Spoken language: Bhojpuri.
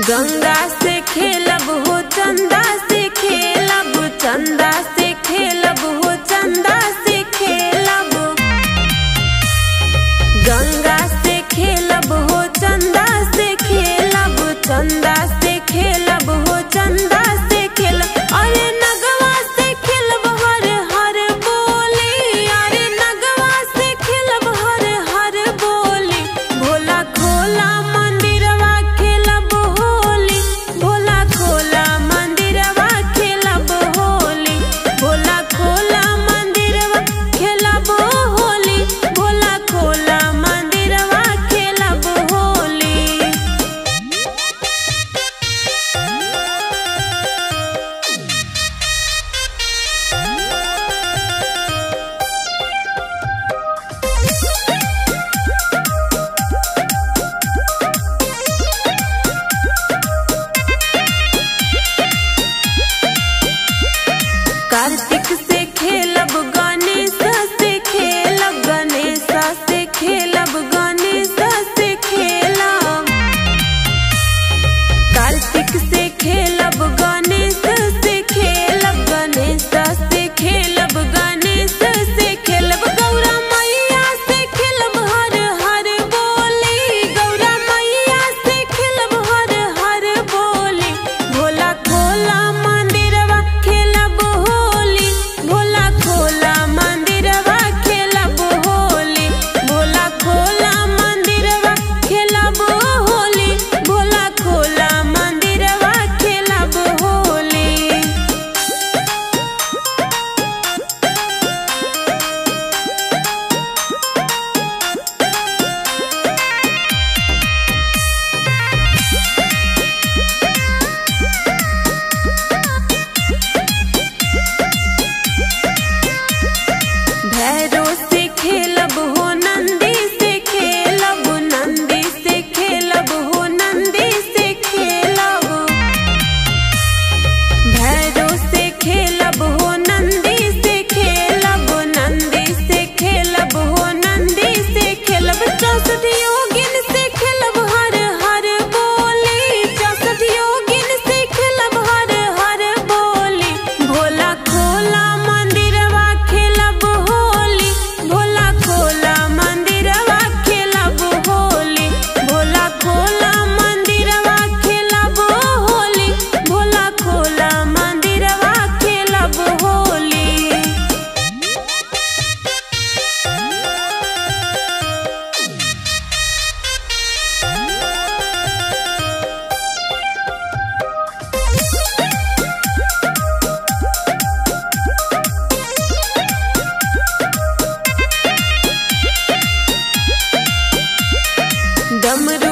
गंगा से खेलब हो चंदा से खेलब चंदा से खेलब हो चंदा से खेलब गंगा से खेलब हो चंदा से खेलब चंदा से खेलब हो चंदा से खेलब अरे नगवा से खेलब हर हर बोली अरे नगवा से खेलब हर हर बोली भोला खोला मंदिरवा खेलब होली भोला खोला मंदिरवा खेलब होली भोला खोला मंदिरवा खेलब होली भोला खोला मंदिरवा खेलब होली कार्तिक से खेलब गणेश से खेलब गणेश से खेलब गणेश से खेलब कार्तिक से खेलब गणेश से खेलब गणेश से खेलब गणेश से खेलब गौरा मैया से खेलब हर हर बोली गौरा मैया से खेलब हर हर बोली भोला खोला मंदिरवा खेलब होली भोला खोला मंदिरवा खेलब होली भोला खोला मंदिरवा खेलब होली भोला खोला मंदिरवा खेलब होली भैरो से खेलब हो नंदी से खेलब नंदी से खेलब हो नंदी से खेलब भैरो से खेलब हो नंदी से खेलब नंदी से खेलब हो नंदी से खेलब चौसठ योगिन से खेलब हर हर बोली चौसठ योगिन से खेलब हर हर बोली भोला खोला मंदिरवा खेलब होली भोला खोला मंदिरवा खेलब होली भोला खोला मंदिरवा खेलब होली भोला खोला मंदिरवा खेलब होली डमरू